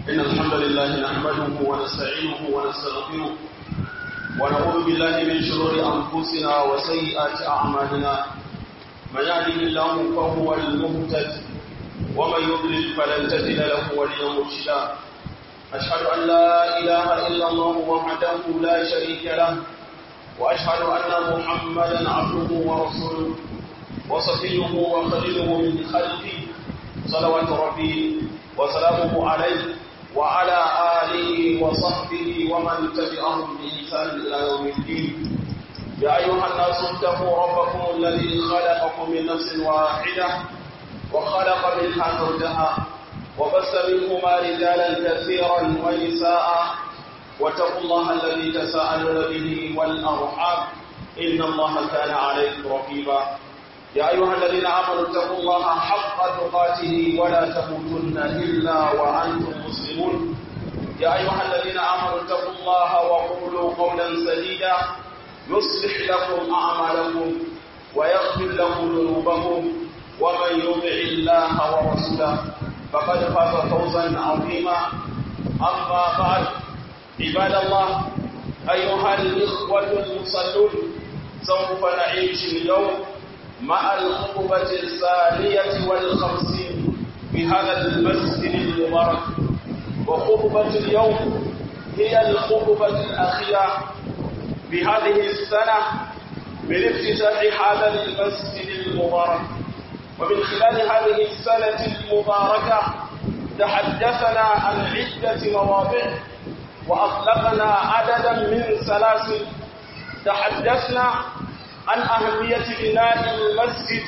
إن الحمد لله نحمده ونستعينه ونستغفره ونعوذ بالله من شرور أنفسنا وسيئات أعمالنا من يهده الله فهو المهتد ومن يضلل فلن تجد له وليا مرشدا أشهد أن لا إله إلا الله وحده لا شريك له وأشهد أن محمدا عبده ورسوله وصفيه وخليله من خلقه صلوات ربي وسلامه عليه وعلى آله وصحبه ومن تبعهم بإحسان إلى يوم الدين يا أيها الناس اتقوا ربكم الذي خلقكم من نفس واحدة وخلق منها زوجها وبث منهما رجالا كثيرا ونساء واتقوا الله الذي تساءلون به والأرحام إن الله كان عليكم رقيبا يا أيها الذين آمنوا اتقوا الله حق تقاته ولا تموتن إلا وأنتم مسلمون يا أيها الذين آمنوا اتقوا الله وقولوا قولا سديدا يصلح لكم أعمالكم ويغفر لكم ذنوبكم ومن يطع الله ورسوله فقد فاز فوزا عظيما أما بعد عباد الله أيها الإخوة المصلون سوف نعيش اليوم مع الخطبة الثانية والخمسين في هذا المسجد المبارك وخطبة اليوم هي الخطبة الأخيرة بهذه السنة من افتتاح هذا المسجد المبارك ومن خلال هذه السنة المباركة تحدثنا عن عدة مواضيع وأطلقنا عددا من سلاسل تحدثنا عن أهمية بناء المسجد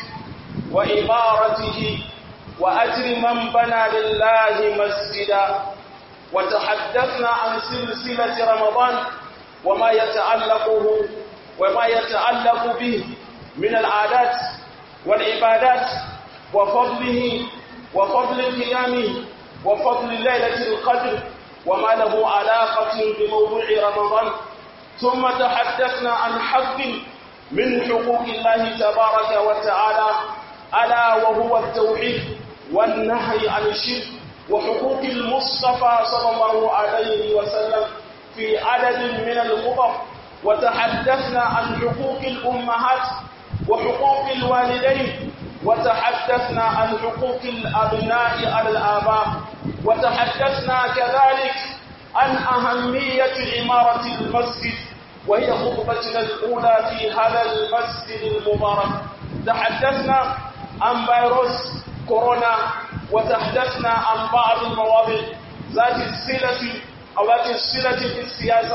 وإمارته وأجر من بنى لله مسجدا وتحدثنا عن سلسلة رمضان وما يتعلقه وما يتعلق به من العادات والعبادات وفضله وفضل قيامه وفضل ليلة القدر وما له علاقة بموضوع رمضان ثم تحدثنا عن حق من حقوق الله تبارك وتعالى ألا وهو التوحيد والنهي عن الشرك وحقوق المصطفى صلى الله عليه وسلم في عدد من الخطب وتحدثنا عن حقوق الأمهات وحقوق الوالدين وتحدثنا عن حقوق الأبناء على الآباء وتحدثنا كذلك عن أهمية عمارة المسجد وهي خطبتنا الأولى في هذا المسجد المبارك تحدثنا عن فيروس كورونا وتحدثنا عن بعض المواضيع ذات الصلة أو ذات الصلة في السياسة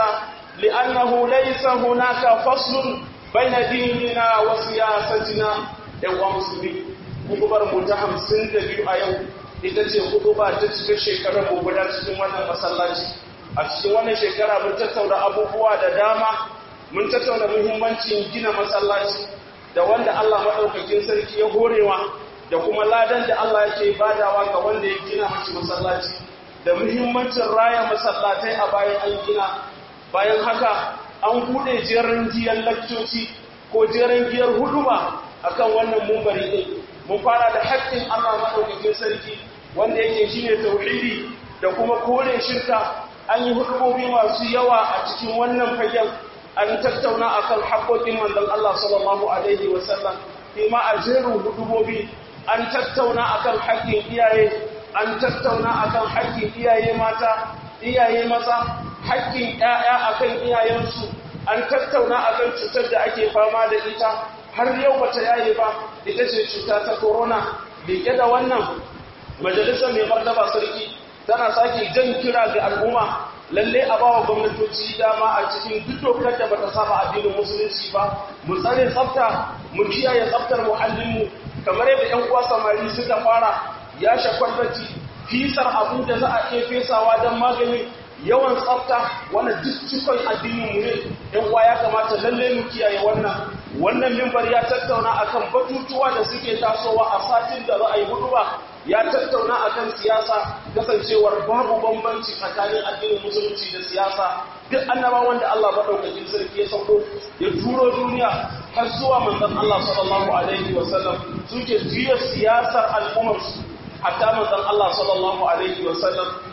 لأنه ليس هناك فصل بين ديننا وسياستنا يا مسلمين kutubar mu ta hamsin da biyu a yau ita ce kutuba ta cikin shekarar mu guda cikin wannan masallaci a cikin wannan shekara mun tattauna abubuwa da dama mun tattauna muhimmancin gina masallaci da wanda Allah maɗaukakin sarki ya horewa da kuma ladan da Allah yake badawa ga wanda ya gina mashi masallaci da muhimmancin raya masallatai a bayan an gina bayan haka an buɗe jerin giyar lakcoci ko jerin giyar huduma akan wannan mumbari ɗin mun fara da haƙƙin Allah maɗaukakin sarki wanda yake shine tauhidi da kuma kore shirka an yi hudubobi masu yawa a cikin wannan fagen an tattauna akan haƙoƙin manzon Allah sallallahu alaihi wasallam kuma a jerin hudubobi an tattauna akan haƙƙin iyaye an tattauna akan haƙƙin iyaye mata iyaye maza haƙƙin ƴaƴa akan iyayensu an tattauna akan cutar da ake fama da ita har yau bata yaye ba ita ce cuta ta corona liƙe da wannan majalisar mai martaba sarki tana sake jan kira ga al'umma lalle a bawa gwamnatoci dama a cikin duk dokar da bata saba addinin musulunci ba mu tsare tsafta mu kiyaye tsaftar muhallinmu kamar yadda ƴan uwa samari suka fara ya shakwallaci fisar abu da za a iya fesawa don maganin yawan tsafta wannan duk cikon addinin mu ne ƴan uwa ya kamata lalle mu kiyaye wannan wannan mimbar ya tattauna akan batutuwa da suke tasowa a satin da za a yi hudu ba ya tattauna akan siyasa kasancewar babu bambanci tsakanin addinin musulunci da siyasa duk annabawan da Allah madaukakin sarki ya sauko ya turo duniya har zuwa manzon Allah sallallahu alaihi wasallam suke juya siyasar al'ummar su hatta manzon Allah sallallahu alaihi wasallam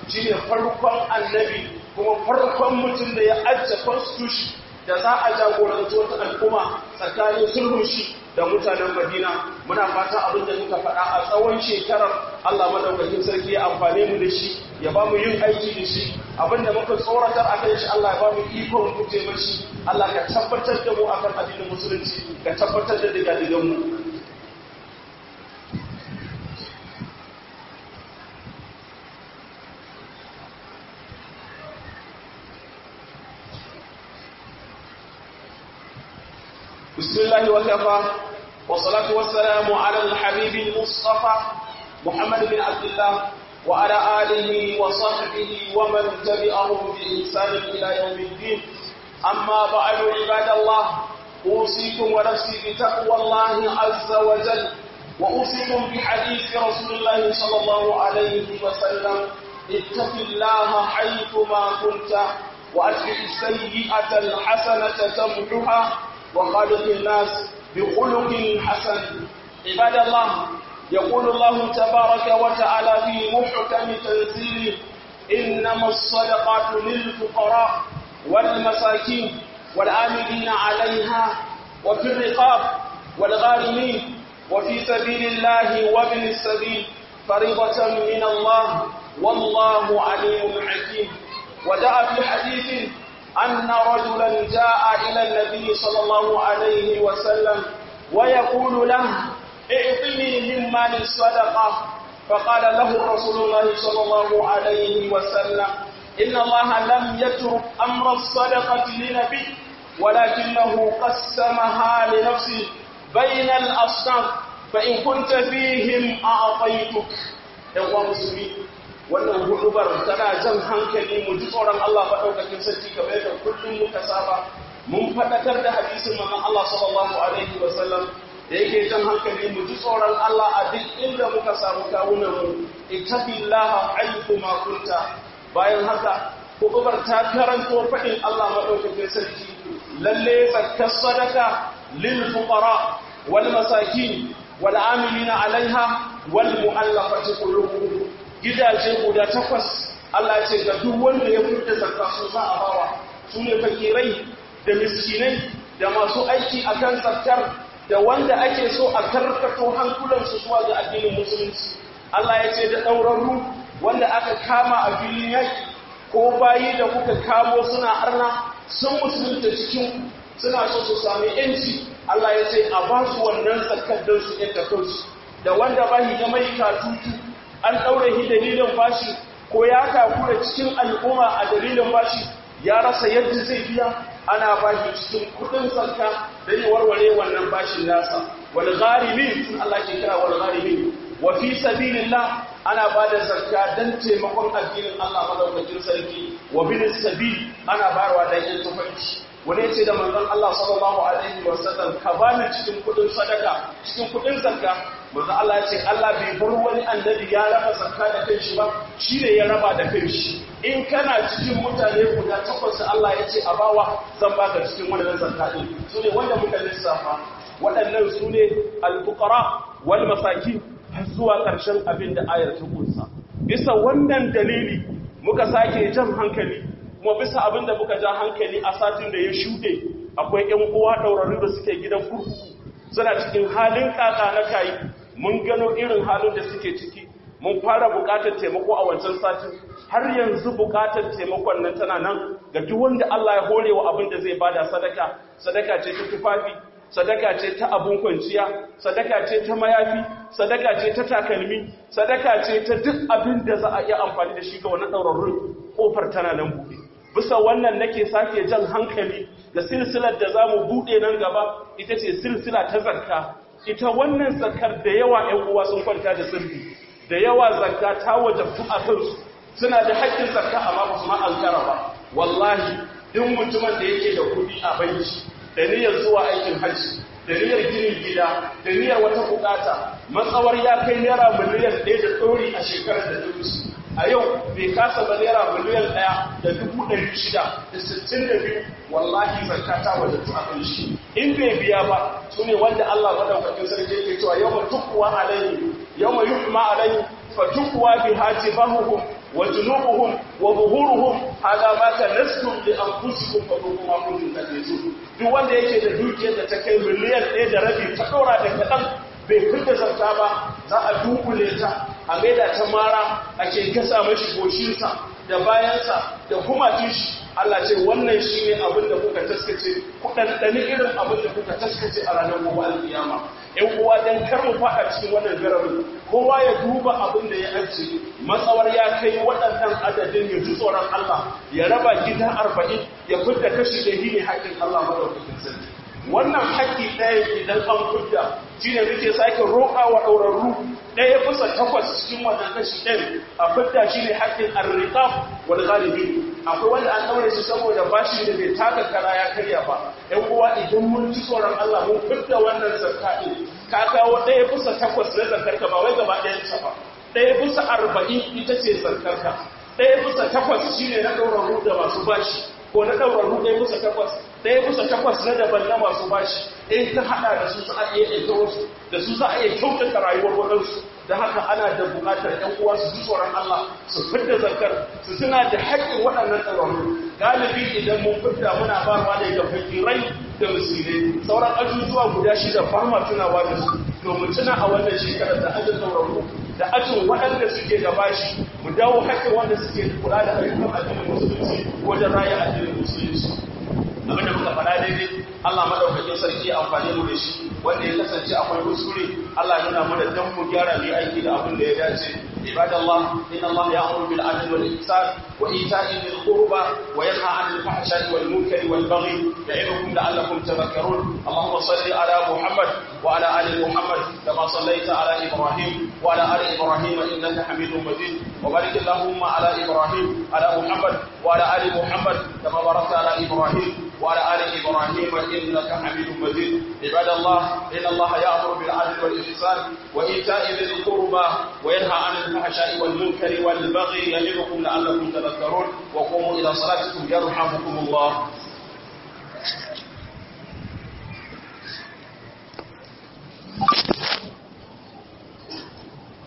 shine farkon annabi kuma farkon mutum da ya ajiye constitution da za a jagoranci wata al'umma tsakanin sulhun shi da mutanen Madina muna fata abin da muka faɗa a tsawon shekarar Allah madaukakin sarki ya amfane mu da shi ya ba mu yin aiki da shi abin da muka tsoratar a kan shi Allah ya ba mu ikon guje mashi Allah ka tabbatar da mu akan addinin musulunci ka tabbatar da digadigan mu بسم الله وكفى والصلاة والسلام على الحبيب المصطفى محمد بن عبد الله وعلى آله وصحبه ومن تبعهم بإحسان إلى يوم الدين أما بعد عباد الله أوصيكم ونفسي بتقوى الله عز وجل وأوصيكم بحديث رسول الله صلى الله عليه وسلم اتق الله حيثما كنت وأتبع السيئة الحسنة تمحها وخالق الناس بخلق حسن عباد الله يقول الله تبارك وتعالى في محكم تنزيله إنما الصدقات للفقراء والمساكين والعاملين عليها وفي الرقاب والغارمين وفي سبيل الله وابن السبيل فريضة من الله والله عليم حكيم وجاء في حديث أن رجلا جاء إلى النبي صلى الله عليه وسلم ويقول له اعطني من مال الصدقة فقال له رسول الله صلى الله عليه وسلم إن الله لم يترك أمر الصدقة لنبي ولكنه قسمها لنفسه بين الأصناف فإن كنت فيهم أعطيتك يا مسلمين wannan hudubar tana jan hankali mu ji tsoron Allah faɗaukakin sarki kamar da kullum muka saba mun faɗakar da hadisin manzon Allah sallallahu alaihi wa sallam da yake jan hankali mu ji tsoron Allah a duk inda muka samu kawunan mu ittaqillaha haythu ma kunta bayan haka hudubar ta karanto faɗin Allah maɗaukakin sarki lalle zakkar sadaka lil fuqara wal masakin wal amilina alaiha wal mu'allafati qulubuhum gidaje guda takwas Allah ce ga duk wanda ya furta zakka su za a bawa su ne fakirai da miskinai da masu aiki a kan zakkar da wanda ake so a karkato hankulansu zuwa ga addinin musulunci Allah ya ce da ɗaurarru wanda aka kama a filin yaƙi ko bayi da kuka kamo suna arna sun musulunta cikin suna so su sami yanci Allah ya ce a ba su wannan zakkar don su yadda kansu da wanda bahi ga mai katutu an ɗaure shi dalilin bashi ko ya takura cikin al'umma a dalilin bashi ya rasa yadda zai biya ana bashi cikin kudin sarka don yi warware wannan bashin nasa wal gharimin sun Allah ke kira wal gharimin wa fi sabilillah ana ba da zakka don taimakon addinin Allah madaukakin sarki wa bin sabil ana bayarwa dan yin tufanci wani ce da manzon Allah sallallahu alaihi wa sallam ka bani cikin kudin sadaka cikin kudin zakka manzo Allah ya ce Allah bai bar wani annabi ya raba zakka da kanshi ba shi ne ya raba da kanshi in kana cikin mutane guda takwas Allah ya ce a bawa zan baka cikin wannan zakka din su ne wanda muka lissafa waɗannan su ne al-fuqara wal masakin har zuwa ƙarshen abin da ayar ta kunsa bisa wannan dalili muka sake jan hankali kuma bisa abin da muka ja hankali a satin da ya shuɗe akwai ƴan uwa ɗaurarru da suke gidan kurkuku suna cikin halin kaka na kayi mun gano irin halin da suke ciki mun fara bukatar taimako a wancan satin har yanzu bukatar taimakon nan tana nan ga duk wanda Allah ya hore wa abin da zai bada sadaka sadaka ce ta tufafi sadaka ce ta abun kwanciya sadaka ce ta mayafi sadaka ce ta takalmi sadaka ce ta duk abin da za a iya amfani da shi ga wani ɗaurarrun ƙofar tana nan buɗe bisa wannan nake sake jan hankali da silsilar da za mu buɗe nan gaba ita ce silsila ta zakka ita wannan zakkar da yawa ‘yan uwa sun kwanta da sirri da yawa zakka ta wajabtu a kansu suna da haƙƙin zakka amma ba su ma'ankara ba wallahi duk mutumin da yake da kuɗi a banki da niyyar zuwa aikin hajji da niyyar ginin gida da niyyar wata bukata matsawar ya kai naira miliyan ɗaya da ɗori a shekarar da ta a yau bai kasa ba naira miliyan ɗaya da dubu ɗari shida da sittin da biyu wallahi zakka ta wadatu a kan shi in bai biya ba su ne wanda Allah madaukakin sarki yake cewa yau mutukuwa alaihi yawma yuhma alayhi fatukwa biha jibahuhum wa junubuhum wa zuhuruhum hada ma kanastum li anfusikum fa kuma kuntum takrizun duk wanda yake da dukiyar da ta kai miliyan 1 da rabi ta dora da kadan bai fita zarta ba za a dukule ta a maida ta mara ake gasa mashi goshinsa da bayansa da kuma shi Allah ce wannan shi ne abin da kuka taskace ku ɗanɗani irin abin da kuka taskace a ranar gobe alƙiyama ‘yan uwa don kar mu faɗa cikin wannan gararin kowa ya duba abin da ya ajiye matsawar ya kai waɗannan adadin ya ji tsoron Allah ya raba gida arba'in ya fidda kashi da ne haƙƙin Allah madaukakin sarki wannan haƙƙi ɗaya idan an fidda shi ne muke sake roƙa wa ɗaurarru ɗaya bisa takwas cikin wannan kashi ɗin a fidda shi ne haƙƙin arriƙaf wal galibi akwai wanda an ɗaure shi saboda bashi da bai taka kara ya karya ba ‘yan uwa idan mun ci tsoron Allah mun fidda wannan zakka ɗin ka kawo ɗaya bisa takwas na zarkarka ba wai gaba ɗayan ta ba ɗaya bisa arba'in ita ce zarkarka ɗaya bisa takwas shi ne na ɗaurarru da masu bashi ko na ɗaurarru ɗaya bisa takwas ɗaya bisa takwas na daban na masu bashi in ta haɗa da su za a iya ɗauka wasu da su za a iya kyautata rayuwar waɗansu da haka ana da buƙatar ‘yan uwa su ji tsoron Allah su fidda zakar su suna da haƙƙin waɗannan ɗaurarru galibi idan mun fidda muna barwa ne ga fakirai da musulmai sauran ajujuwa guda shida ba ma tunawa da su domin tuna a wannan shekarar da ajin ɗaurarru da ajin waɗanda suke da bashi mu dawo haƙƙin wanda suke kula da ayyukan addinin musulunci wajen raya addinin musulunci abinda muka faɗa daidai Allah madaukakin sarki amfani mu da shi wanda ya kasance akwai kuskure Allah nuna mana dan mu gyara mu aiki da abin da ya dace ibadallah inna Allah ya'muru bil adli wal ihsan wa ita'i dhil qurba wa yanha 'anil fahsha'i wal munkari wal baghi ya'idukum la'allakum tadhakkarun Allahumma salli ala Muhammad wa ala ali Muhammad kama sallaita ala Ibrahim wa ala ali Ibrahim innaka Hamidum Majid wa barik Allahumma ala Ibrahim ala Muhammad wa ala ali Muhammad kama barakta ala Ibrahim وعلى آل إبراهيم إنك حميد مجيد عباد الله إن الله يأمر بالعدل والإحسان وإيتاء ذي القربى وينهى عن الفحشاء والمنكر والبغي يعظكم لعلكم تذكرون وقوموا إلى صلاتكم يرحمكم الله